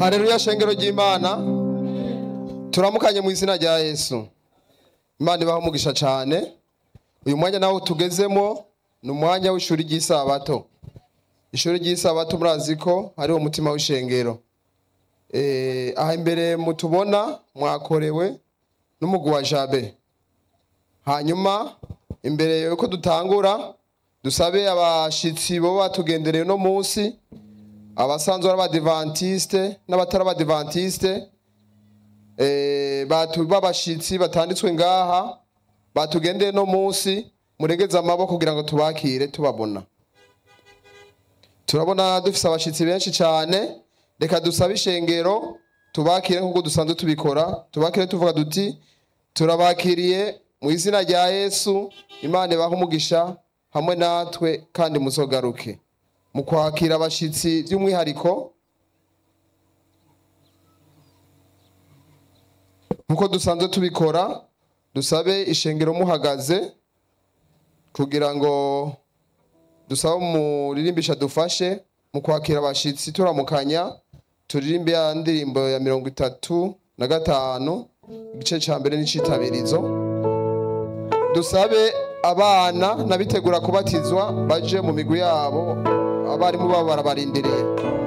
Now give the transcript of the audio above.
Haleluya shengero ry'Imana turamukanye mu izina rya Yesu Imana ibaho umugisha cyane uyu mwanya nawo tugezemo ni umwanya w'ishuri ry'isabato ishuri ry'isabato murazi ko hariho umutima w'ishengero eh aha imbere mutubona mwakorewe n'umugwi wa Jabe hanyuma imbere yuko dutangura dusabe abashitsi bo batugendereye no munsi abasanzwe ari abadivantiste n'abatari abadivantiste eh, batu b'abashitsi batanditswe ngaha batugendeye no munsi muregeze amaboko kugira ngo tubakire tubabona turabona dufise abashitsi benshi cyane reka dusabe ishengero tubakire nk'uko dusanzwe tubikora tubakire tuvuga duti turabakiriye mu izina rya yesu imana ibaha umugisha hamwe natwe kandi muzogaruke mu kwakira abashitsi by'umwihariko nk'uko dusanzwe tubikora dusabe ishengero muhagaze kugira ngo dusabe umuririmbisha dufashe mu kwakira abashitsi turamukanya turirimbe ya ndirimbo ya mirongo itatu na gatanu igice cya mbere n'icitabirizo dusabe abana n'abitegura kubatizwa baje mu migwi yabo abarimu babo barabarindiriye